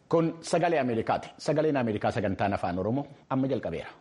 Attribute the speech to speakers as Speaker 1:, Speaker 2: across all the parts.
Speaker 1: Kun sagalee Ameerikaati. Sagaleen Ameerikaa sagantaan afaan Oromoo amma jalqabeera.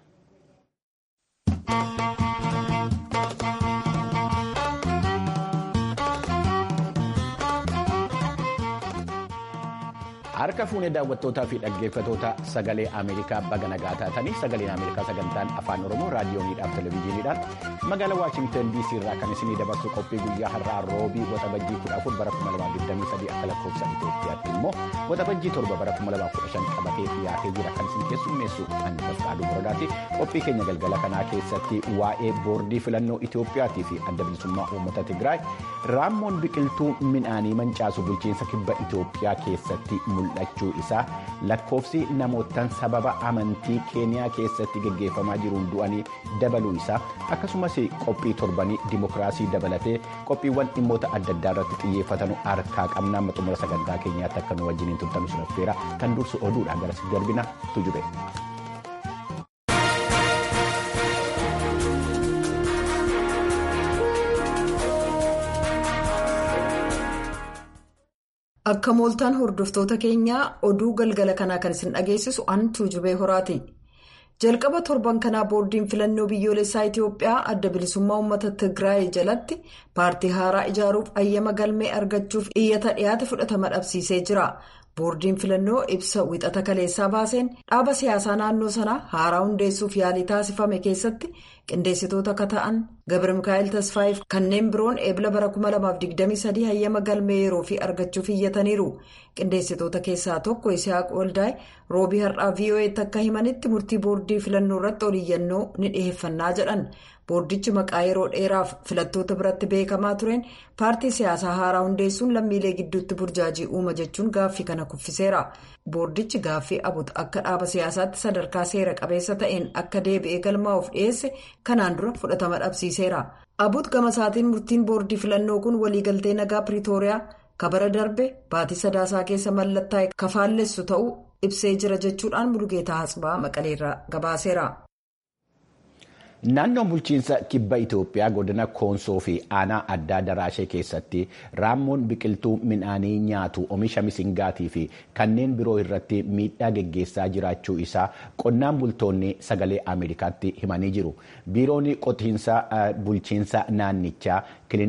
Speaker 1: Harka fuunee daawwattootaa fi dhaggeeffatoota sagalee Ameerikaa baga nagaa taatanii sagaleen Ameerikaa sagantaan afaan Oromoo raadiyooniidhaaf televezyiiniidhaan magaalaa Waashingtan DC irraa kan isinii dabarsu qophii guyyaa har'aa roobii waxabajjii 14 bara 2023 akka lakkoofsa Itoophiyaatti immoo waxabajjii 7 bara 2015 qabatee dhiyaatee jira kan isin keessummeessu Annifaskaaduu Boradaati. Qophii keenya galgala kanaa keessatti waa'ee boordii filannoo Itoophiyaatii fi adda bilisummaa uummata Tigraay raammoon biqiltuu midhaanii mancaasu bulchiinsa kibba Itoophiyaa keessatti mul'achuu isaa lakkoofsi namootaan sababa amantii keeniyaa keessatti geggeeffamaa jiruun du'anii dabaluu isaa akkasumas qophii torbanii dimokiraasii dabalatee qophiiwwan dhimmoota adda addaa irratti xiyyeeffatan harkaa qabnaa xumura sagantaa keenyaatti akka nu wajjiniin turtan suraffeera kan dursu oduudhaan gara darbina tujube.
Speaker 2: Akka mooltaan hordoftoota keenyaa oduu galgala kanaa kan isin dhageessisu an tuujubee horaati. Jalqaba torban kanaa boordiin filannoo biyyoolessaa Itoophiyaa adda bilisummaa uummata Tigraay jalatti paartii haaraa ijaaruuf ayyama galmee argachuuf iyyata dhiyaate fudhatama dhabsiisee jira. Boordiin filannoo ibsa wixata kaleessaa baaseen dhaaba siyaasaa naannoo sanaa haaraa hundeessuuf yaalii taasifame keessatti qindeessitoota akka ta'an Gabra Mikaa'el Tasfaayiif kanneen biroon eebila bara 2023 hayyama galmee yeroo fi argachuuf iyyataniiru. Qindeessitoota keessaa tokko Isihaaq Waldaay roobii har'aa VOA'tti akka himanitti murtii boordii filannoo irratti oliyyannoo ni dhiheeffannaa jedhan. Boordichi maqaa yeroo dheeraaf filattoota biratti beekamaa tureen paartii siyaasaa haaraa hundeessuun lammiilee gidduutti burjaajii uuma jechuun gaaffii kana kuffiseera. Boordichi gaaffii abut akka dhaaba siyaasaatti sadarkaa seera qabeessa ta'een akka deebi'ee galmaa'uuf dhiyeesse kanaan dura fudhatama dhabsiiseera. Abut gama isaatiin murtiin boordii filannoo kun waliigaltee nagaa Piriitooriyaa kabara darbe baatii sadaasaa keessa mallattaa'e kafaallessu ta'uu ibsee jira jechuudhaan Mulugeetaa Hatsbaa Maqaleerraa gabaaseera.
Speaker 1: Naannoon bulchiinsa kibba Itoophiyaa godina Koonsoo fi aanaa addaa Daraashee keessatti raammoon biqiltuu midhaanii nyaatu oomisha misingaatii fi kanneen biroo irratti miidhaa geggeessaa jiraachuu isaa qonnaan bultoonni sagalee Ameerikaatti himanii jiru. Biiroon qotiinsa bulchiinsa naannichaa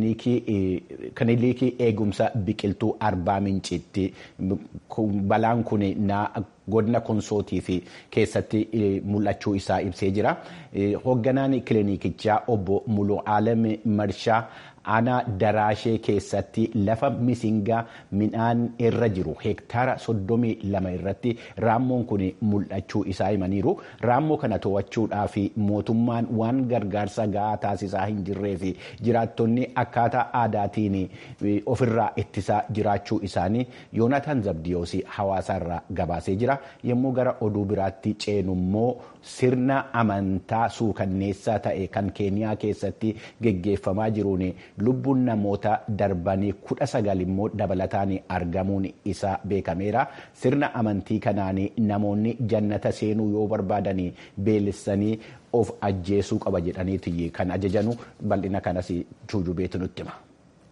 Speaker 1: kilinikii eegumsa biqiltuu arbaa mincitti balaan kun godina konsootii fi keessatti mul'achuu isaa ibsee jira. Hoogganaan kilinikichaa obbo Muluu Aalam Marshaa aanaa daraashee keessatti lafa misingaa midhaan irra jiru hektaara soddomii lama irratti raammoon kun mul'achuu isaa himaniiru. Raammoo kana to'achuudhaaf mootummaan waan gargaarsa gahaa taasisaa hin jirree fi jiraattonni akkaataa aadaatiin ofirraa ittisaa jiraachuu isaanii Yoonataan Zabdiyoos hawaasaarraa gabaasee jira. Yommuu gara oduu biraatti ceenu immoo sirna amantaa suukanneessaa ta'e kan keeniyaa keessatti geggeeffamaa jiruun lubbuun namoota darbanii kudha sagal immoo dabalataan argamuun isaa beekameera. Sirna amantii kanaan namoonni jannata seenuu yoo barbaadan beelessanii of ajjeesuu qaba jedhaniiti kan ajajanu bal'ina kanas tuujubeetu nutti hima.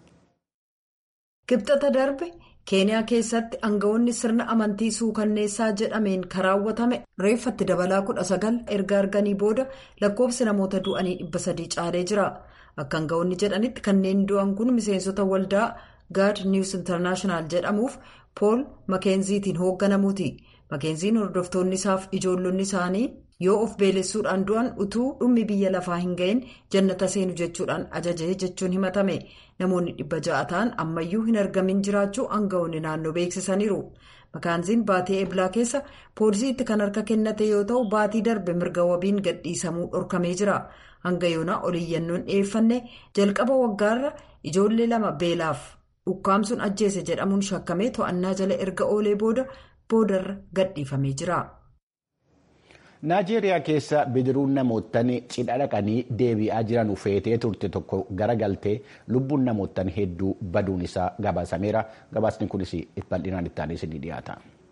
Speaker 2: Kibxata darbe keeniyaa keessatti aangawoonni sirna amantii suukanneessaa jedhameen kan raawwatame reeffatti dabalaa kudha sagal erga arganii booda lakkoofsi namoota du'anii dhibba sadii caalee jira. Akka aangawoonni jedhanitti kanneen du'an kun miseensota waldaa gaad niws intarnaashinaal jedhamuuf pool makeenziitiin hoogganamuuti. Makeenziin hordoftoonni isaaf ijoollonni isaanii yoo of beelessuudhaan du'an utuu dhummi biyya lafaa hin ga'iin jannata seenu jechuudhaan ajajee jechuun himatame. Namoonni dhibba ja'a ta'an ammayyuu hin argamin jiraachuu aangawoonni naannoo beeksisaniiru. Makaanziin baatii eeblaa keessa poolisiitti kan harka kennate yoo ta'u baatii darbe mirga wabiin gadhiisamuu dhorkamee jira. Hanga yoonaa oliyyannoon dhiyeeffanne jalqaba waggaarra ijoollee lama beelaaf ukkaamsuun ajjeese jedhamuun shakkamee to'annaa jala erga oolee booda boodarra gadhiifamee jira.
Speaker 1: Naajeeriyaa keessa bidiruun namoottan cidha dhaqanii deebi'aa jiran feetee turte tokko garagaltee lubbuun namoottan hedduu baduun isaa gabaasameera. Gabaasni kunis bal'inaan itti aanee isinii dhiyaata.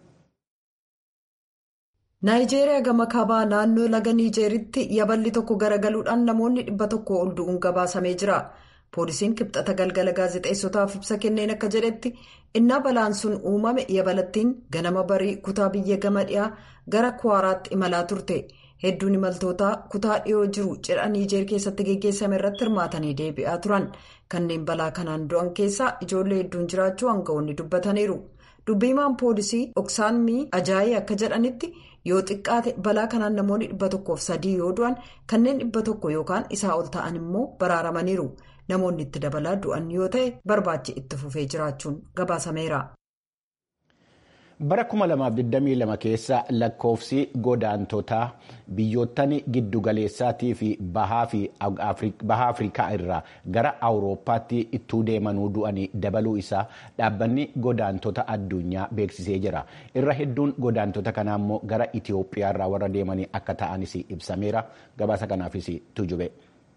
Speaker 2: Naayijeeriyaa gama kaabaa naannoo laga Niijeeritti yaballi tokko garagaluudhaan namoonni dhibba tokko ol du'uun gabaasamee jira. poolisiin kibxata galgala gaazexeessotaaf ibsa kenneen akka jedhetti innaa balaan sun uumame yabalattiin ganama barii kutaa biyya gama dhiyaa gara kuwaaraatti imalaa turte hedduun imaltootaa kutaa dhiyoo jiru cidha niijeer keessatti geggeessame irratti hirmaatanii deebi'aa turan kanneen balaa kanaan du'an keessaa ijoollee hedduun jiraachuu aangawoonni dubbataniiru dubbiimaan poolisii oksaanmii ajaayii akka jedhanitti yoo xiqqaate balaa kanaan namoonni dhibba tokkoof sadii yoo du'an kanneen dhibba tokko yookaan isaa ol ta'an immoo baraaramaniiru. namoonni itti dabalaa du'an yoo ta'e barbaachi itti fufee jiraachuun gabaasameera.
Speaker 1: bara 2022 keessa lakkoofsi godaantotaa biyyoottan giddugaleessaatii fi baha afrikaa irraa gara awurooppaatti ittuu deemanuu du'anii dabaluu isaa dhaabbanni godaantota addunyaa beeksisee jira irra hedduun godaantota kanaa immoo gara itiyoophiyaa irraa warra deemanii akka ta'anis ibsameera gabaasa kanaafis tujube.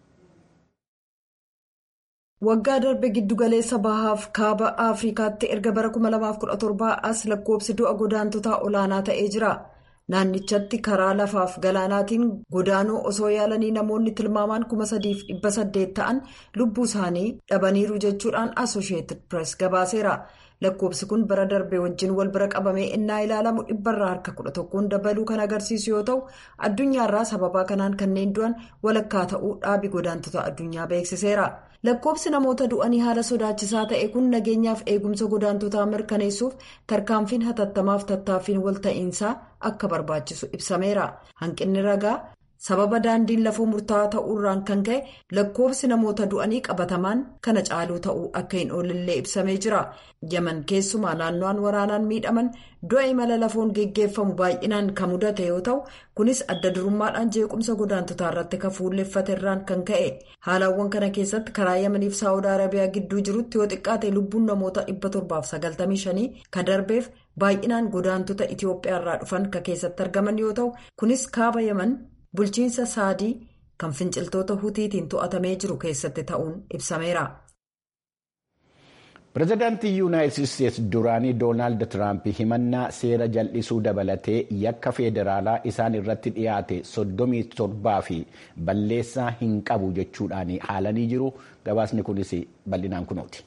Speaker 2: waggaa darbe giddugaleessa bahaaf kaaba afrikaatti erga bara 2017 as lakkoobsi du'a godaantotaa olaanaa ta'ee jira naannichatti karaa lafaaf galaanaatiin godaanuu osoo yaalanii namoonni tilmaamaan 3,800 ta'an lubbuu isaanii dhabaniiru jechuudhaan asosheetid pirees gabaaseera lakkoobsi kun bara darbe wajjin wal bira qabamee innaa ilaalamu dhibbarraa harka 11 dabaluu kan agarsiisu yoo ta'u addunyaarraa sababaa kanaan kanneen du'an walakkaa ta'uu dhaabi godaantota addunyaa beeksiseera. lakkoobsi namoota du'anii haala sodaachisaa ta'e kun nageenyaaf eegumsa godaantotaa mirkaneessuuf tarkaanfiin hatattamaaf tattaaffiin walta'iinsaa akka barbaachisu ibsameera hanqinni ragaa sababa daandiin lafoo murtaa'aa ta'uurraan kan ka'e lakkoobsi namoota du'anii qabatamaan kana caaluu ta'uu akka hin oolillee ibsamee jira yaman keessumaa naannoon waraanaan miidhaman du'a imala lafoon geggeeffamu baay'inaan kan mudate yoo ta'u kunis adda durummaadhaan jeequmsa godaantotaa irratti kan fuulleffate irraan kan ka'e haalawwan kana keessatti karaa yamaniif saawud arabiyaa gidduu jirutti yoo xiqqaate lubbuun namoota 795 kan darbeef baay'inaan godaantota itiyoophiyaa irraa dhufan kan keessatti argaman yoo ta'u kunis kaaba yaman bulchiinsa saadii kan finciltoota hutiitiin to'atamee jiru keessatti ta'uun ibsameera.
Speaker 1: pireezidaantii yuunaayitid isteetsi duraanii doonaald tiraamp himannaa seera jal'isuu dabalatee yakka feederaalaa isaan irratti dhiyaate 37 fi balleessaa hin qabu jechuudhaan haalanii jiru gabaasni kunis bal'inaan kunooti.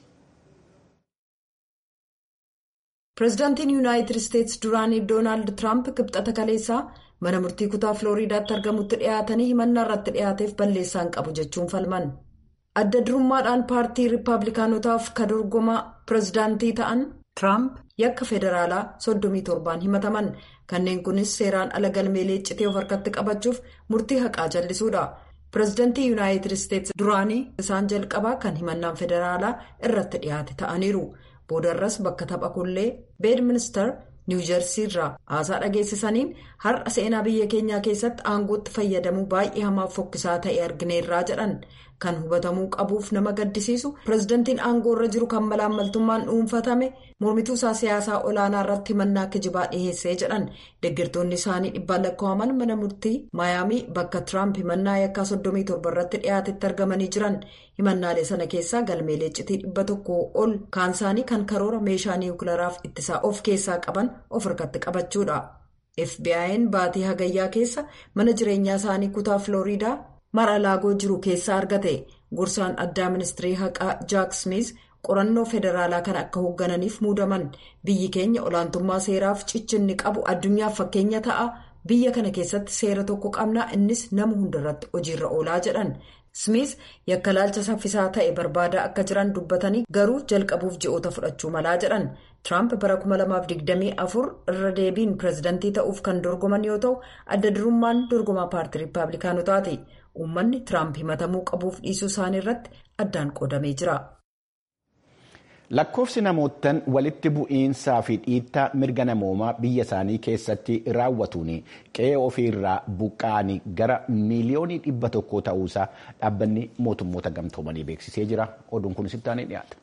Speaker 2: pireezidaantiin yuunaayitid isteetsi duraanii doonaald tiraamp kibxata kaleessaa mana murtii kutaa filooriidaatti argamutti dhiyaatanii himannaa irratti dhiyaateef balleessaa hin qabu jechuun falman. adda durummaadhaan paartii riippaabilikaanotaaf kan dorgomaa pireezidaantii ta'an tiraamp yakka federaalaa 37 himataman kanneen kunis seeraan ala galmeelee iccitii of harkatti qabachuuf murtii haqaa jallisuudha pireezidaantii yuunaayitid isteetsi duraanii isaan jalqabaa kan himannaan federaalaa irratti dhiyaate ta'aniiru boodarras bakka tapha kullee beedministar niwuujersii irraa haasaa dhageessisaniin har'a seenaa biyya keenyaa keessatti aangootti fayyadamuu baay'ee hamaaf fokkisaa ta'e argineerraa jedhan kan hubatamuu qabuuf nama gaddisiisu pireezidantiin aangoo irra jiru kan malaammaltummaan dhuunfatame mormituu isaa siyaasaa olaanaa irratti himannaa kijibaa dhiheessee jedhan deeggartoonni isaanii dhibbaan lakkaa'aman mana murtii maayaamii bakka tiraamp himannaa yakkaa 37 irratti dhiyaatetti argamanii jiran himannaalee sana keessaa galmeelee iccitii dhibba tokko ol kaan isaanii kan karoora meeshaa niwukilaraaf ittisaa of keessaa qaban of harkatti qabachuudha fbi'n baatii hagayyaa keessa mana jireenyaa isaanii kutaa filooriidaa. mara laagoo jiru keessaa argate gorsaan addaa ministirii haqaa jaak smith qorannoo federaalaa kan akka hooggananiif muudaman biyyi keenya olaantummaa seeraaf cichinni qabu addunyaaf fakkeenya ta'a biyya kana keessatti seera tokko qabna innis nama hundarratti hojiirra oolaa jedhan smith yakka laalcha saffisaa ta'e barbaadaa akka jiran dubbatanii garuu jalqabuuf ji'oota fudhachuu malaa jedhan tiraamp bara 2024 irra deebiin pireezidantii ta'uuf kan dorgoman yoo ta'u adda durummaan dorgomaa paartii riippaabilikaanotaati. uummanni tiraamp himatamuu qabuuf dhiisuu isaanii irratti addaan qoodamee jira.
Speaker 1: lakkoofsi namootaan walitti bu'iinsaa fi dhiittaa mirga namoomaa biyya isaanii keessatti raawwatuun qe'ee ofiirraa buqqa'anii gara miiliyoonii dhibba tokko ta'uusaa dhaabbanni mootummoota gamtoomanii beeksisee jira oduun kunis ittaanee dhiyaata.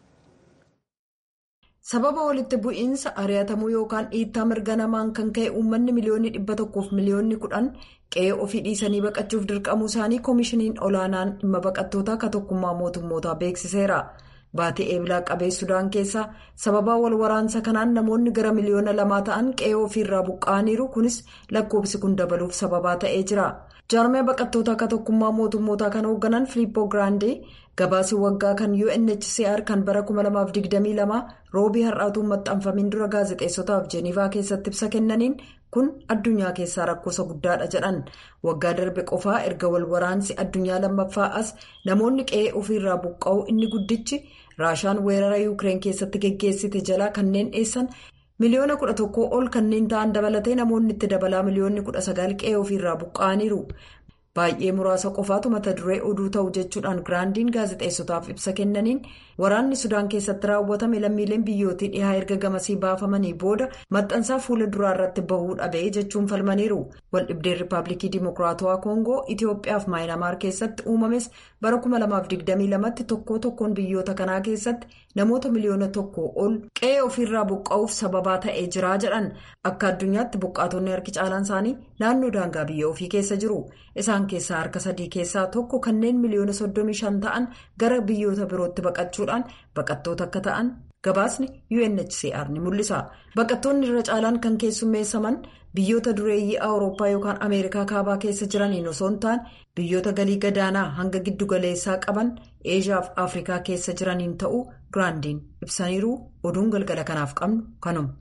Speaker 2: sababa walitti bu'iinsa ari'atamuu yookaan dhiittaa mirga namaan kan ka'e uummanni miliyoonni dhibba tokkoof miliyoonni kudhan qe'ee ofii dhiisanii baqachuuf dirqamuu isaanii koomishiniin olaanaan dhimma baqattootaa ka tokkummaa mootummootaa beeksiseera Baatii eebilaa qabee Sudaan keessaa sababaa wal waraansa kanaan namoonni gara miliyoona lamaa ta'an qe'ee ofiirraa buqqa'aniiru kunis lakkoofsi kun dabaluuf sababaa ta'ee jira. Jaarmee baqattoota akka tokkummaa mootummootaa kan hoogganan Filiippoo Giraandee gabaasii waggaa kan UNHCR kan bara 2022 roobii har'aatuun maxxanfamiin dura gaazexeessotaaf Jeenivaa keessatti ibsa kennaniin kun addunyaa keessaa rakkoosa guddaadha jedhan waggaa darbe qofaa erga wal waraansi addunyaa lammaffaa as namoonni qe'ee ofiirraa buqqa'uu inni guddichi raashaan weerara yuukireen keessatti geggeessite jalaa kanneen dheessan. miliyoona kudha tokkoo ol kanneen ta'an dabalatee namoonni itti dabalaa miliyoonni kudha sagal qe'ee ofiirraa buqqa'aniiru baay'ee muraasa qofaatu mata duree oduu ta'u jechuudhaan giraandiin gaazexeessotaaf ibsa kennaniin waraanni sudaan keessatti raawwatame lammiileen biyyootii dhihaa erga gamasii baafamanii booda maxxansaa fuula duraa irratti bahuu dhabee jechuun falmaniiru waldhibdeen riippaabilikii dimokiraatawaa koongoo itiyoophiyaaf maayinamaar keessatti uumames bara 2022tti tokko tokkoon biyyoota kanaa keessatti namoota miliyoona tokko ol qe'ee ofiirraa buqqa'uuf sababaa ta'ee jira jedhan akka addunyaatti buqqaatonni harki caalaan isaanii naannoo daangaa biyya ofii keessa jiru isaan keessaa harka sadii keessaa tokko kanneen miliyoona 35 ta'an gara biyyoota birootti baqachuudhaan baqattoota akka ta'an gabaasni UNHCR ni mul'isa baqattoonni irra caalaan kan keessummeessaman biyyoota dureeyyii awurooppaa yookaan ameerikaa kaabaa keessa jiraniin osoo hin taane biyyoota galii gadaanaa hanga giddugaleessaa qaban eeshiyaa fi afrikaa keessa jiraniin ta'uu giraandiin ibsaniiru oduun galgala kanaaf qabnu kanuma.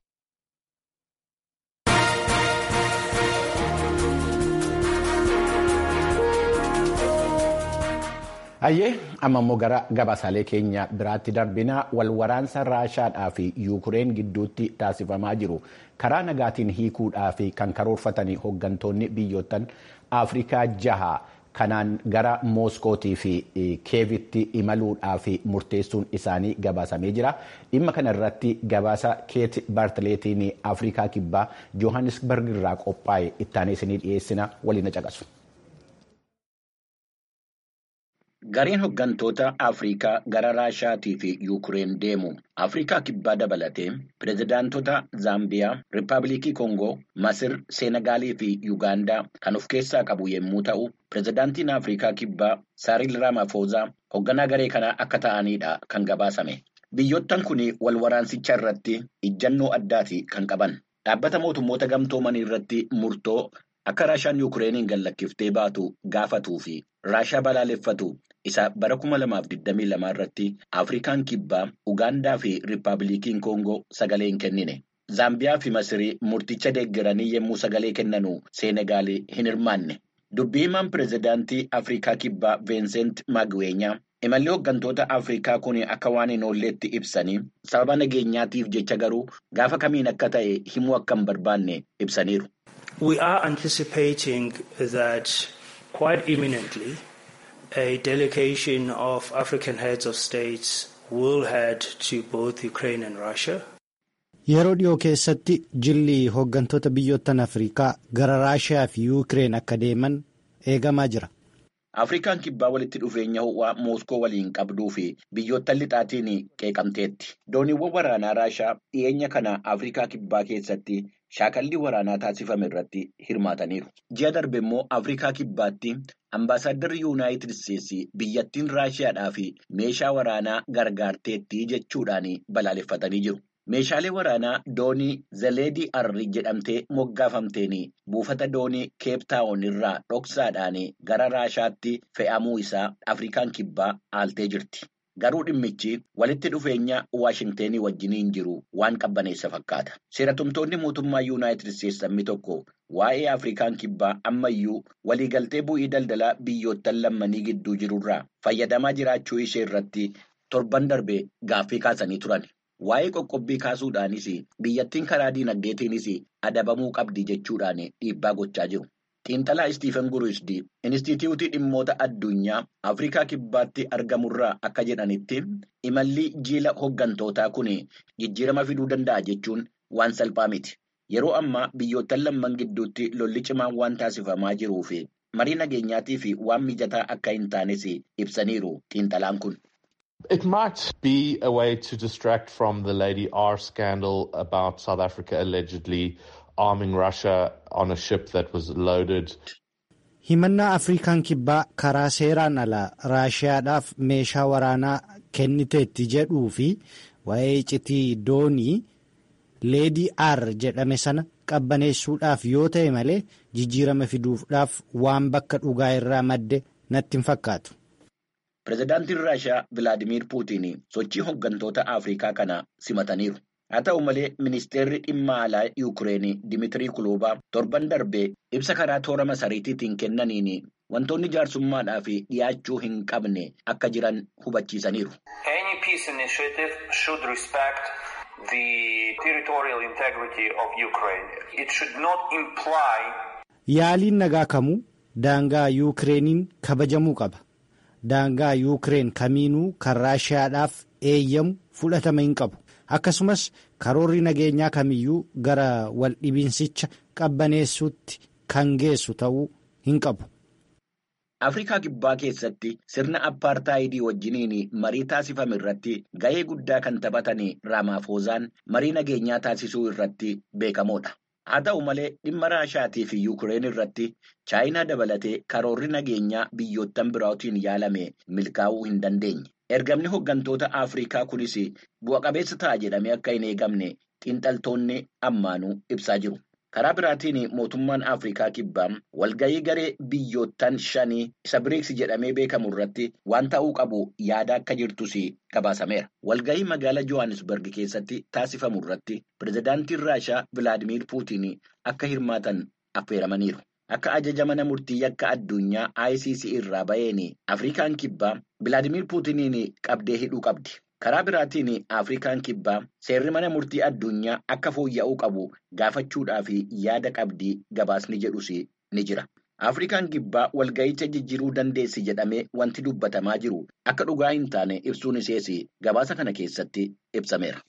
Speaker 1: Hayyee amma immoo gara gabaasaalee keenya biraatti darbinaa wal waraansa raashaadhaa fi yuukureen gidduutti taasifamaa jiru karaa nagaatiin hiikuudhaa fi kan karoorfatanii hooggantoonni biyyoottan afrikaa jaha kanaan gara mooskootii fi keevitti imaluudhaa fi murteessuun isaanii gabaasamee jira dhimma kana irratti gabaasa keet baartileetiin afrikaa kibbaa johannisberg irraa qophaa'e ittaanee isinii dhiyeessina waliin caqasu.
Speaker 3: Gareen hooggantoota Afrikaa gara Raashaatii fi Yuukireen deemu Afrikaa kibbaa dabalatee pirezidaantota Zaambiyaa, Riippaabilikii Koongoo, Masir, Seenagaalii fi Yuugaandaa kan of keessaa qabu yommuu ta'u, pirezidaantiin Afrikaa kibbaa Saaril Raamaafoozaa hoogganaa garee kanaa akka ta'anidha kan gabaasame. Biyyoottan kun wal waraansicha irratti ijjannoo addaati kan qaban. Dhaabbata mootummoota gamtoomanii irratti murtoo akka Raashaan Yuukireeniin gallakkiftee baatu gaafatuu fi Raashaa balaaleffatu. isa bara 2022 irratti Afrikaan kibbaa Ugaandaa fi Riippaabilikiin Koongoo sagalee hin kennine. Zaambiyaa fi Masirii murticha deeggaranii yommuu sagalee kennanu Seenegaalii hin hirmaanne. Dubbii himaan pirezidaantii Afrikaa kibbaa Veenseent Maagweenyaa imalli hooggantoota Afrikaa kun akka waan hin oolleetti ibsanii sababa nageenyaatiif jecha garuu gaafa kamiin akka ta'e himuu akka hin barbaanne ibsaniiru.
Speaker 4: We are anticipating that quite imminently. A delegation of African heads of states will head to both Ukraine and Russia.
Speaker 5: Yeroo dhiyoo keessatti jilli hooggantoota biyyoottan Afrikaa gara Raashiyaa fi Yuukireen akka deeman eegamaa jira.
Speaker 3: Afrikaan kibbaa walitti dhufeenya ho'aa Mooskoo waliin qabduu fi biyyoottan lixaatiin qeeqamteetti. Dooniiwwan waraanaa Raashaa dhiyeenya kana Afrikaa kibbaa keessatti shaakallii waraanaa taasifame irratti hirmaataniiru. Ji'a darbe immoo Afrikaa kibbaatti Ambaasaaddarri Yuunaayitid Isteetsi biyyattiin Raashiyaadhaa fi meeshaa waraanaa gargaarteetti jechuudhaan balaaleffatanii jiru. Meeshaalee waraanaa doonii Zaleedii Arri jedhamtee moggaafamteen buufata doonii Keeptaawon irraa dhoksaadhaan gara Raashaatti fe'amuu isaa Afrikaan kibbaa aaltee jirti. Garuu dhimmichi walitti dhufeenya Waashingtenii wajjiniin jiru waan qabbaneessa fakkaata. Seeratumtoonni mootummaa Yuunaayitid Isteetsi sabni tokko waa'ee Afrikaan kibbaa ammayyuu waliigaltee bu'ii daldalaa biyyoottan lammanii gidduu jirurraa fayyadamaa jiraachuu ishee irratti torban darbe gaaffii kaasanii turan. Waa'ee qoqqobbii kaasuudhaanis biyyattiin karaa diinagdeetiinis adabamuu qabdi jechuudhaan dhiibbaa gochaa jiru. Xiinxalaa Istiifen Guruusdi Inistituutii dhimmoota addunyaa Afrikaa kibbaatti argamurraa akka jedhanitti imalli jiila hooggantootaa kun jijjiirama fiduu danda'a jechuun waan salphaa miti. Yeroo ammaa biyyoottan lamman gidduutti lolli cimaan waan taasifamaa jiruu fi marii nageenyaatii fi waan mijataa akka hin taanes ibsaniiru xiinxalaan kun.
Speaker 6: It might be a way to distract from the Lady R scandal about South Africa allegedly arming Russia on a ship that was loaded.
Speaker 5: Himannaa Afrikaan kibbaa karaa seeraan alaa Raashiyaadhaaf meeshaa waraanaa kenniteetti jedhuu fi waa'ee iccitii doonii leedii r jedhame sana qabbaneessuudhaaf yoo ta'e malee jijjiirama fiduudhaaf waan bakka dhugaa irraa madde natti hin fakkaatu.
Speaker 3: Pireezidaantiin Raashiyaa Vilaadimiir Puutiin sochii hooggantoota Afrikaa kana simataniiru. Haa ta'u malee ministeerri dhimma alaa Yuukireen Dimitirii Kuloobaa torban darbee ibsa karaa toora masariitiitiin kennaniin wantoonni jaarsummaadhaaf dhiyaachuu hin qabne akka jiran hubachiisaniiru.
Speaker 5: Yaaliin nagaa kamuu daangaa Yuukireeniin kabajamuu qaba. Daangaa Yuukireen kamiinuu kan Raashiyaadhaaf eeyyamu fudhatama hin qabu. Akkasumas karoorri nageenyaa kamiyyuu gara waldhibiinsicha qabbaneessuutti kan geessu ta'uu hin qabu.
Speaker 3: Afrikaa Kibbaa keessatti sirna appaartaayidii wajjiniin marii taasifame irratti ga'ee guddaa kan taphatan Raamaafoozaan marii nageenyaa taasisuu irratti beekamoodha. Haa ta'u malee dhimma Raashiyaatii fi Yuukireen irratti Chaayinaa dabalatee karoorri nageenyaa biyyoottan biraatiin yaalame milkaa'uu hin dandeenye. Ergamni hooggantoota Afrikaa kunis bu'a qabeessa ta'a jedhamee akka hin eegamne xiinxaltoonni ammaanuu ibsaa jiru. Karaa biraatiin mootummaan Afrikaa kibbaa walga'ii garee biyyoottan shanii isa biriiksi jedhamee beekamu irratti waan ta'uu qabu yaada akka jirtus gabaasameera. Walga'ii magaalaa Johannesburg keessatti taasifamu irratti pireezidaantiin Raashiyaa Vilaadimiir Puutiin akka hirmaatan affeeramaniiru. Akka ajaja mana murtii yakka addunyaa ICC irraa ba'een Afrikaan kibbaa Vilaadimiir Puutiniin qabdee hidhuu qabdi. Karaa biraatiin Afrikaan kibbaa seerri mana murtii addunyaa akka fooyya'uu qabu gaafachuudhaaf yaada qabdii gabaasni jedhus ni jira. Afrikaan kibbaa walga'icha jijjiiruu dandeessi jedhamee wanti dubbatamaa jiru akka dhugaa hin taane ibsuun isees gabaasa kana keessatti ibsameera.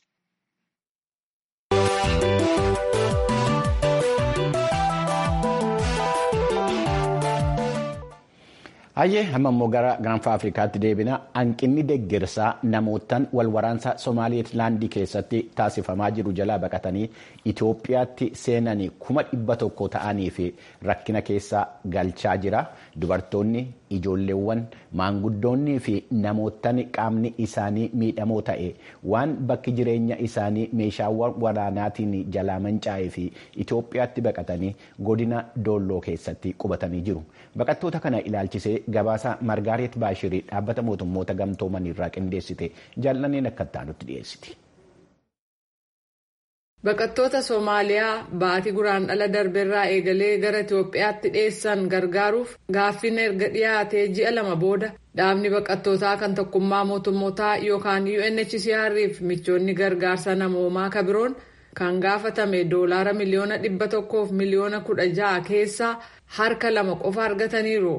Speaker 1: Hayyee amma immoo gara gaanfa Afrikaatti deebina hanqinni deeggarsaa namootaan wal waraansa Somaaliilaandii keessatti taasifamaa jiru jalaa baqatanii Itoophiyaatti seenanii kuma dhibba tokko ta'anii fi rakkina keessa galchaa jira. Dubartoonni, ijoolleewwan, maanguddoonnii fi namootni qaamni isaanii miidhamoo ta'e waan bakki jireenya isaanii meeshaawwan waraanaatiin jalaa manca'ee fi Itoophiyaatti baqatanii godina Doolloo keessatti qubatanii jiru. Baqattoota kana ilaalchisee gabaasa Margaaret Baashirii dhaabbata mootummoota gamtooman irraa qindeessite jaallanneen akka itti dhiyeessiti.
Speaker 7: Baqattoota Soomaaliyaa baatii guraandhala darbeerraa eegalee gara Itoophiyaatti dhiyeessan gargaaruuf gaaffiin erga dhiyaatee ji'a lama booda dhaabni baqattootaa kan tokkummaa mootummootaa yookaan UNHCR fi michoonni gargaarsa namoomaa kabiroon kan gaafatame doolaara miliyoona dhibba tokkoof miliyoona kudha ja'a keessaa harka lama qofa argataniiru.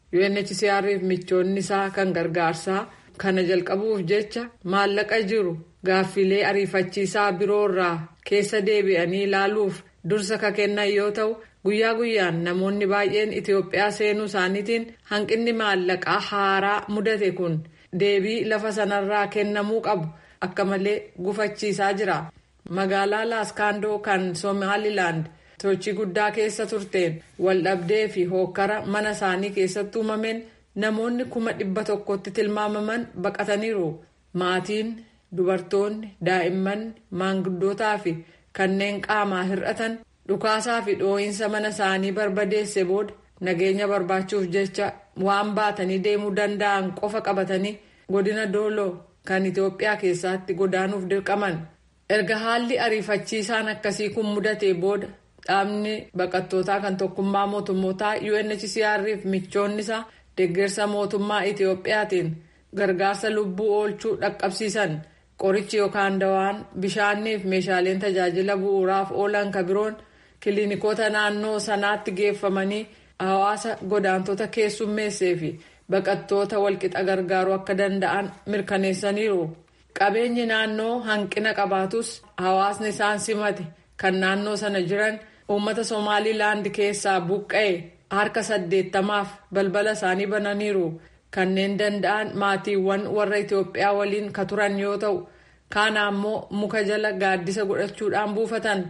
Speaker 7: UNHCR fi michoonni isaa kan gargaarsaa kana jalqabuuf jecha maallaqa jiru gaaffilee ariifachiisaa biroorraa keessa deebi'anii ilaaluuf dursa ka kennan yoo ta'u guyyaa guyyaan namoonni baay'een Itoophiyaa seenuu isaaniitiin hanqinni maallaqaa haaraa mudate kun deebii lafa sanarraa kennamuu qabu akka malee gufachiisaa jira. Magaalaa Laaskaandoo kan Somaalilaand sochii guddaa keessa turteen waldhabdee fi hookkara mana isaanii keessatti uumameen namoonni kuma dhibba tokkotti tilmaamaman baqataniiru. Maatiin, dubartoonni, daa'imman, maanguddootaa fi kanneen qaamaa hir'atan dhukaasaa fi dhoo'insa mana isaanii barbadeesse booda nageenya barbaachuuf jecha waan baatanii deemuu danda'an qofa qabatanii godina dooloo kan Itoophiyaa keessatti godaanuuf dirqaman. Erga haalli ariifachiisaan akkasii kun mudate booda dhaabni baqattootaa kan tokkummaa mootummootaa UNHCR fi michoonni isaa deeggarsa mootummaa Itoophiyaatiin gargaarsa lubbuu oolchuu dhaqqabsiisan qorichi yookaan dawaan bishaanii fi meeshaaleen tajaajila bu'uuraaf oolan kabiroon kiliinikoota naannoo sanaatti geeffamanii hawaasa godaantota keessummeessee fi baqattoota walqixa gargaaruu akka danda'an mirkaneessaniiru. Qabeenyi naannoo hanqina qabaatus hawaasni isaan simate kan naannoo sana jiran uummata Somaalilaand keessaa buqqa'e harka saddeettamaaf balbala isaanii bananiiru. Kanneen danda'an maatiiwwan warra Itoophiyaa waliin ka turan yoo ta'u, kaana ammoo muka jala gaaddisa godhachuudhaan buufatan.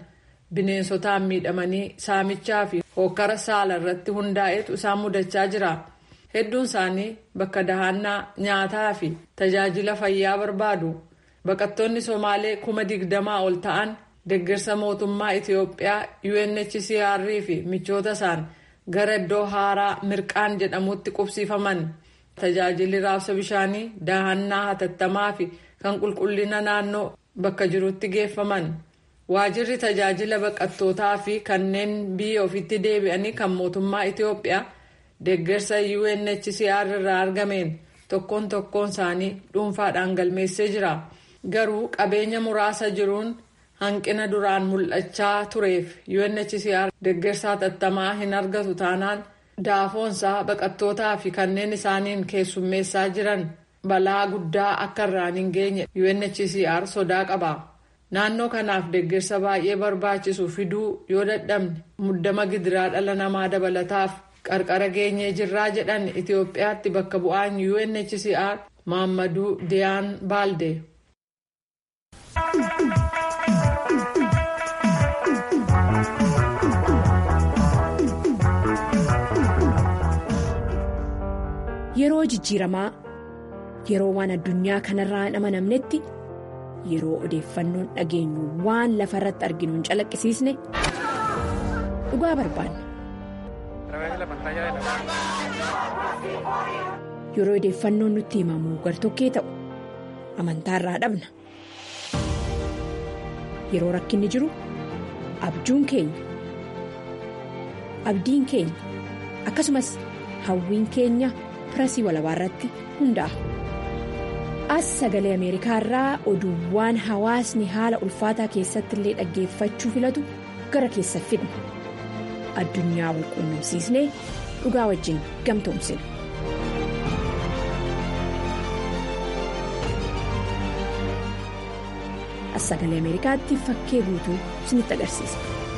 Speaker 7: Bineensotaan miidhamanii saamichaa fi hokkara saala irratti hundaa'etu isaan mudachaa jira. hedduun isaanii bakka dahannaa nyaataa fi tajaajila fayyaa barbaadu baqattoonni somaalee kuma digdamaa ol ta'an deeggarsa mootummaa itiyoophiyaa unhcr fi michoota isaan gara iddoo haaraa mirqaan jedhamutti qubsiifaman tajaajilli raabsa bishaanii daahannaa hatattamaa fi kan qulqullina naannoo bakka jirutti geeffaman waajirri tajaajila baqattootaa fi kanneen biyya ofitti deebi'anii kan mootummaa itiyoophiyaa deeggarsa unhcr irraa argameen tokkoon tokkoon isaanii dhuunfaadhaan galmeessee jira garuu qabeenya muraasa jiruun hanqina duraan mul'achaa tureef unhcr deeggarsa hatattamaa hin argatu taanaan daafoonsaa baqattootaa fi kanneen isaaniin keessummeessaa jiran balaa guddaa akka irraan hin geenye unhcr sodaa qaba naannoo kanaaf deeggarsa baay'ee barbaachisu fiduu yoo dadhabne muddama gidiraa dhala namaa dabalataaf qarqara geenyee jirraa jedhan itiyoophiyaatti bakka bu'aan unhcr maammaduu diyaan baalde.
Speaker 8: Yeroo jijjiiramaa yeroo waan addunyaa kanarraa hin amanamnetti yeroo odeeffannoon dhageenyu waan lafa irratti arginu hin calaqqisiisne dhugaa barbaanna. Yeroo odeeffannoon nutti himamu gartokkee ta'u amantaarraa dhabna. Yeroo rakkinni jiru abjuun keenya abdiin keenya akkasumas hawwiin keenya. pirasii walabaa irratti hundaa'a. As sagalee Ameerikaa irraa oduuwwan hawaasni haala ulfaataa keessatti illee dhaggeeffachuu filatu gara keessa fidna. Addunyaa wal quunnamsiisnee dhugaa wajjin gamtoomsina. As sagalee Ameerikaatti fakkee guutuu isinitti agarsiisa.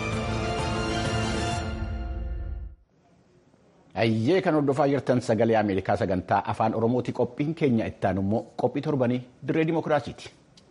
Speaker 1: Ayyee kan hordofaa jirtan sagalee Ameerikaa sagantaa afaan Oromooti qophiin keenya ittaan immoo qophii torbanii dirree dimookiraasiiti.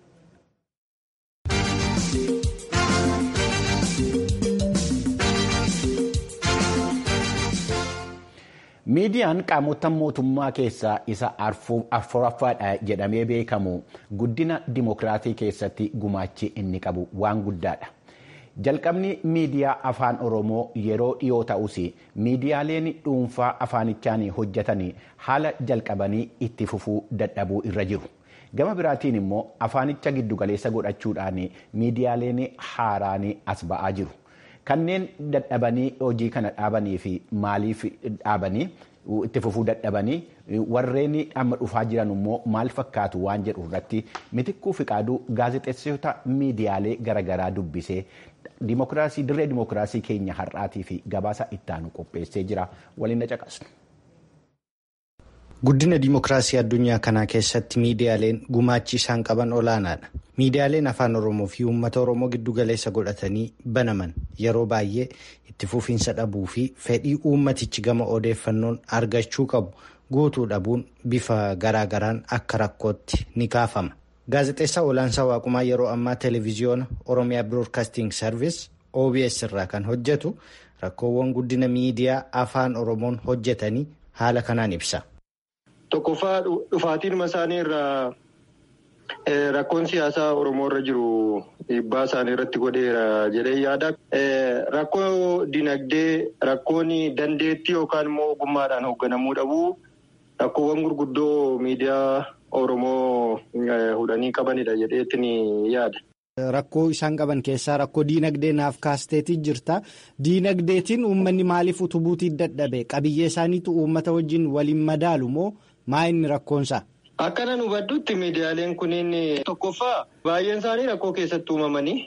Speaker 1: Miidiyaan qaamota mootummaa keessaa isa afuraffaadha jedhamee beekamu guddina dimookiraasii keessatti gumaachi inni qabu waan guddaadha. Jalqabni miidiyaa afaan Oromoo yeroo dhiyoo ta'us miidiyaaleen dhuunfaa afaanichaan hojjetan haala jalqabanii itti fufuu dadhabuu irra jiru. Gama biraatiin immoo afaanicha giddugaleessa godhachuudhaan miidiyaaleen haaraan as ba'aa jiru. Kanneen dadhabanii hojii kana dhaabanii fi maaliif dhaabanii itti fufuu dadhabanii warreen amma dhufaa jiran immoo maal fakkaatu waan jedhu irratti mitikkuu fiqaaduu gaazexeessitoota miidiyaalee garaagaraa dubbisee dimokiraasii dirree dimokiraasii keenya har'aatii fi gabaasa ittaanu qopheessee jira waliin na caqasnu.
Speaker 5: Guddina dimokiraasii addunyaa kanaa keessatti miidiyaaleen gumaachi isaan qaban olaanaadha. Miidiyaaleen afaan Oromoo fi uummata Oromoo giddugaleessa godhatanii banaman yeroo baay'ee itti fufiinsa dhabuu fi fedhii uummatichi gama odeeffannoon argachuu qabu guutuu dhabuun bifa garaagaraan akka rakkootti ni kaafama. Gaazexeessaa Olaansaa Waaqumaa yeroo ammaa Televiziyoona Oromiyaa Biroodkaasting Sarviis OBS irraa kan hojjetu rakkoowwan guddina miidiyaa afaan Oromoon hojjetanii haala kanaan ibsa.
Speaker 9: Tokkoffaa dhufaatiin isaanii irraa rakkoon siyaasaa Oromoo irra jiru dhiibbaa isaanii irratti godheera jedhee yaada. Rakkoo dinagdee, rakkoon dandeettii yookaan immoo ogummaadhaan hoogganamuu dhabuu rakkoowwan gurguddoo miidiyaa Oromoo hudhanii qabanidha jedheetiin yaada.
Speaker 5: Rakkoo isaan qaban keessaa rakkoo diinagdee naaf kaasteetii jirta. Diinagdeetiin uummanni maaliif utubuutiin dadhabe? Qabiyyee isaaniitu uummata wajjin waliin madaalu moo maa inni rakkoonsaa?
Speaker 9: Akka nan hubadhutti miidiyaaleen kunniin tokkoffaa baay'een isaanii rakkoo keessatti uumamanii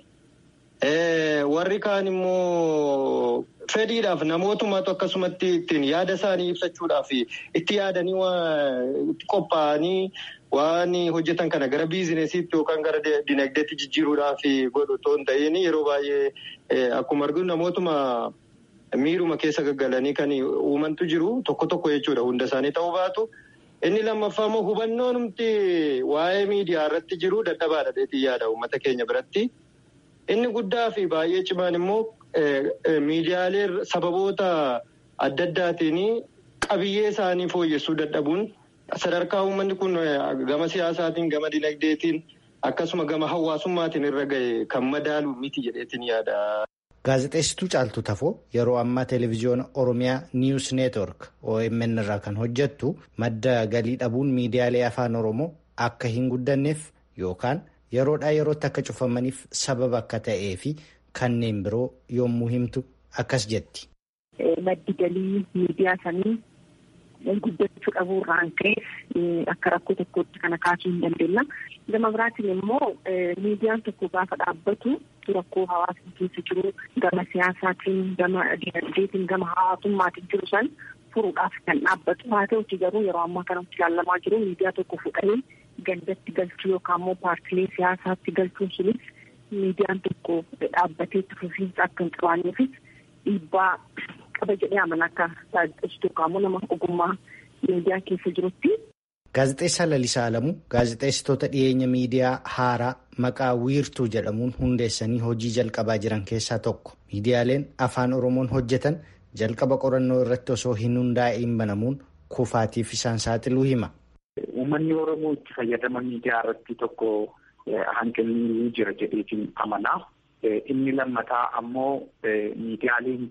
Speaker 9: warri kaan immoo fedhiidhaaf namootummaatu akkasumatti ittiin yaada isaanii ibsachuudhaaf itti yaadanii itti qophaa'anii waan hojjetan kana gara biizinesiitti yookaan gara dinagdeetti jijjiiruudhaaf godhu otoo hin ta'in yeroo baay'ee akkuma arginu namootuma miiruma keessa gaggalanii kan uumantu jiru tokko tokko jechuudha hunda isaanii ta'uu baatu. Inni lammaffaa immoo hubannoon humti waa'ee miidiyaa irratti jiru dadhabaadha dheetii yaada uummata keenya biratti. Inni guddaa fi baay'ee cimaan immoo miidiyaalee sababoota adda addaatiin qabiyyee isaanii fooyyessuu dadhabuun sadarkaa uummanni kun gama siyaasaatiin gama dinagdeetiin akkasuma gama hawaasummaatiin irra gahe kan madaalu miti jedheetiin yaada.
Speaker 5: Gaazexeessituu Caaltuu Tafoo yeroo ammaa televezyiyoona Oromiyaa Niwus Neetwork OMN irraa kan hojjettu madda galii dhabuun miidiyaalee afaan Oromoo akka hin guddanneef yookaan yeroodhaa yerootti akka cufamaniif sababa akka ta'ee fi kanneen biroo yommuu himtu akkas jetti.
Speaker 10: Maddi galii miidiyaa sanii guddachuu dhabuu irraan ka'e akka rakkoo tokkotti kana kaasuu hin dandeenya. Gama biraatiin immoo miidiyaan tokko gaafa dhaabbatu rakkoo hawaasni keessa jiru gama siyaasaatiin gama dinagdeetiin gama hawaasummaatiin jiru san furuudhaaf kan dhaabbatu haa ta'uti garuu yeroo ammaa kanatti ilaalamaa jiru miidiyaa tokko fudhanii gandatti galchuu yookaan immoo paartilee siyaasaatti galchuun sunis miidiyaan tokko dhaabbatee itti fufiinsa akka hin qabaanneefis dhiibbaa qaba jedhee amana akka gaazexeessituu yookaan immoo nama ogummaa miidiyaa keessa jirutti.
Speaker 5: Gaazexeessaa Lalisaa Alamuu gaazexeessitoota dhiyeenya miidiyaa haaraa maqaa wiirtuu jedhamuun hundeessanii hojii jalqabaa jiran keessaa tokko. Miidiyaaleen afaan Oromoon hojjetan jalqaba qorannoo irratti osoo hin hundaa'in banamuun kufaatiif isaan saaxiluu hima.
Speaker 11: Uummanni Oromoo itti fayyadama miidiyaa irratti tokko hanqinni jira jedheetiin amanaa. Inni lammataa ammoo miidiyaaleen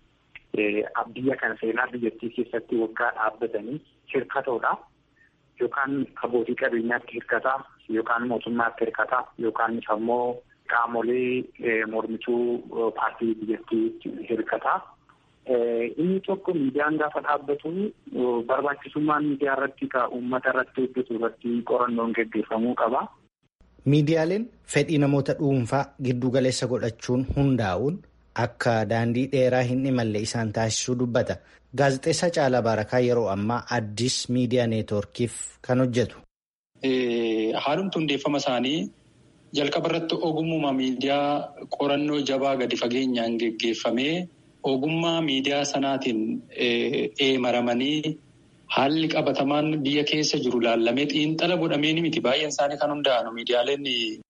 Speaker 11: biyya kana seenaa biyyattii keessatti waggaa dhaabbatanii hirkatoodha. Yookaan abbootii qabeenyaatti hirkataa yookaan mootummaatti hirkataa yookaan ammoo qaamolee mormituu paartii biyyattii hirkataa. Inni tokko miidiyaan gaafa dhaabbatu barbaachisummaan miidiyaa irratti ka uummata irratti hojjetu irratti qorannoon gaggeeffamuu qaba.
Speaker 5: Miidiyaaleen fedhii namoota dhuunfaa giddu galeessa godhachuun hundaa'uun akka daandii dheeraa hin imalle isaan taasisuu dubbata. Gaazexeessaa Caalaa Baarakaa yeroo ammaa Addis Miidiyaa Neetwoorkiif kan hojjetu.
Speaker 12: Haalumti hundeeffama isaanii jalqaba irratti ogummaa miidiyaa qorannoo jabaa gadi fageenyaan geggeeffamee ogummaa miidiyaa sanaatiin eemaramanii haalli qabatamaan biyya keessa jiru laallamee xiinxala godhamee ni miti. Baay'een isaanii kan hundaa'an miidiyaaleen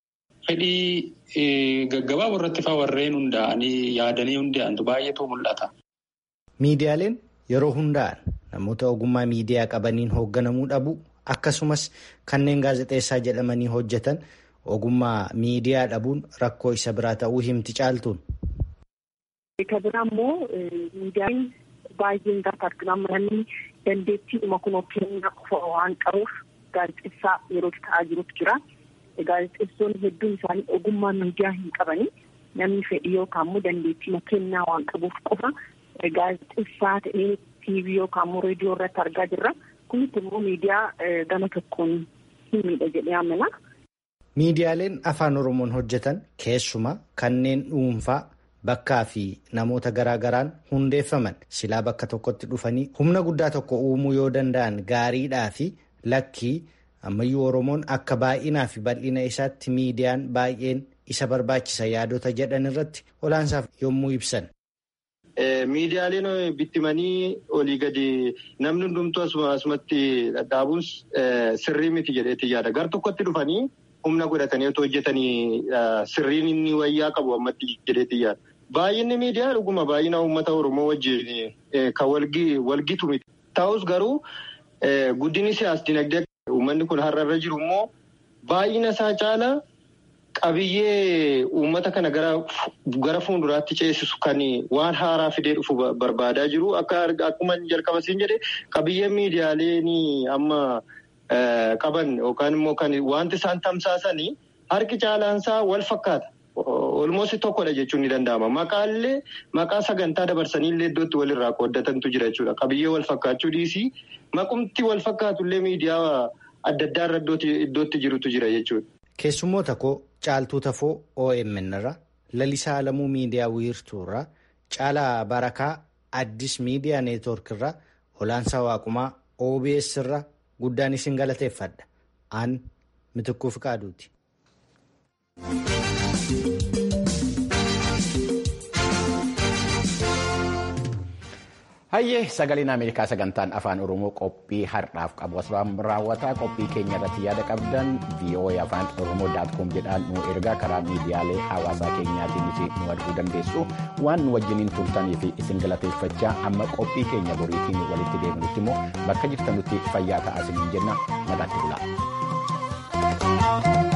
Speaker 12: fedhii gaggabaaboo irratti fa'aa warreen hundaa'anii yaadanii hundaa'antu baay'eetu mul'ata.
Speaker 5: Miidiyaaleen yeroo hundaa'an namoota ogummaa miidiyaa qabaniin hoogganamuu dhabu akkasumas kanneen gaazexeessaa jedhamanii hojjetan ogummaa miidiyaa dhabuun rakkoo isa biraa ta'uu himti caaltuun.
Speaker 10: Ka biraa immoo miidiyaan baay'een gaafa arginaa manni dandeettiidhuma kun kennaa qofa waan qabuuf gaazexeessaa yeroo ta'aa jirutu jira. Gaazexeessonni hedduun isaanii ogummaa miidiyaa hin qabanii namni fedhii yookaan immoo dandeettii kennaa waan qabuuf qofa gaazexeessaa ta'ee tiivii yookaan immoo reediyoo irratti argaa jirra. Kunis immoo miidiyaa gama tokkoon hin miidha jedhee amana.
Speaker 5: Miidiyaaleen afaan Oromoon hojjetan keessumaa kanneen dhuunfaa bakkaa fi namoota garaa garaan hundeeffaman silaa bakka tokkotti dhufanii humna guddaa tokko uumuu yoo danda'an gaariidhaa fi lakkii ammayyuu Oromoon akka baay'inaa fi bal'ina isaatti miidiyaan baay'een isa barbaachisa yaadota jedhan irratti olaansaaf yommuu ibsan.
Speaker 9: Miidiyaaleen bittimanii olii gadi namni hundumtuu asumatti dhadhaabuun sirrii miti jedheetti yaada. Gar tokkotti dhufanii humna godhatanii otoo hojjetanii sirriin inni wayyaa qabu ammatti jedheetti yaada. Baay'inni miidiyaa dhuguma baay'ina uummata Oromoo wajjin kan walgitu miti. Ta'us garuu guddinni siyaas dinagdee uummanni kun har'a jiru immoo baay'ina isaa caala qabiyyee uummata kana gara fuulduraatti ceesisu kan waan haaraa fidee dhufu barbaadaa jiru. Akkuma jalqaba siin jedhe qabiyyeen miidiyaaleen amma qaban yookaan immoo kan wanti isaan tamsaasanii harki caalaansaa wal fakkaata. Olmoos tokkodha jechuun ni danda'ama. Maqaallee maqaa sagantaa dabarsanii illee iddootti walirraa qooddatantu jira jechuudha. Qabiyyee wal fakkaachuu dhiisii maqumti wal fakkaatullee miidiyaa adda addaa irra iddootti jirutu jira jechuudha.
Speaker 5: Keessummoota koo Caaltuu Tafoo OMN irraa Lalisaa Alamuu Miidiyaa Wiirtuu irraa Caalaa Barakaa Addis Miidiyaa Neetwoork irraa Olaansaa Waaqumaa OBS irraa guddaan isin galateeffadha. Aan Mitikkuu Fiqaaduuti.
Speaker 1: Hayyee sagaleen Ameerikaa sagantaan afaan Oromoo qophii har'aaf qabu asirraan raawwataa qophii keenya irratti yaada qabdan VOA afaan Oromoo daatkoom jedhaan nu ergaa karaa miidiyaalee hawaasaa keenyaatiin nu arguu dandeessu waan nu wajjiniin turtanii fi isin galateeffachaa amma qophii keenya boriitiin walitti deebinutti immoo bakka jirtanutti fayyaa ta'aa isiniin jenna nagaatti bulaa.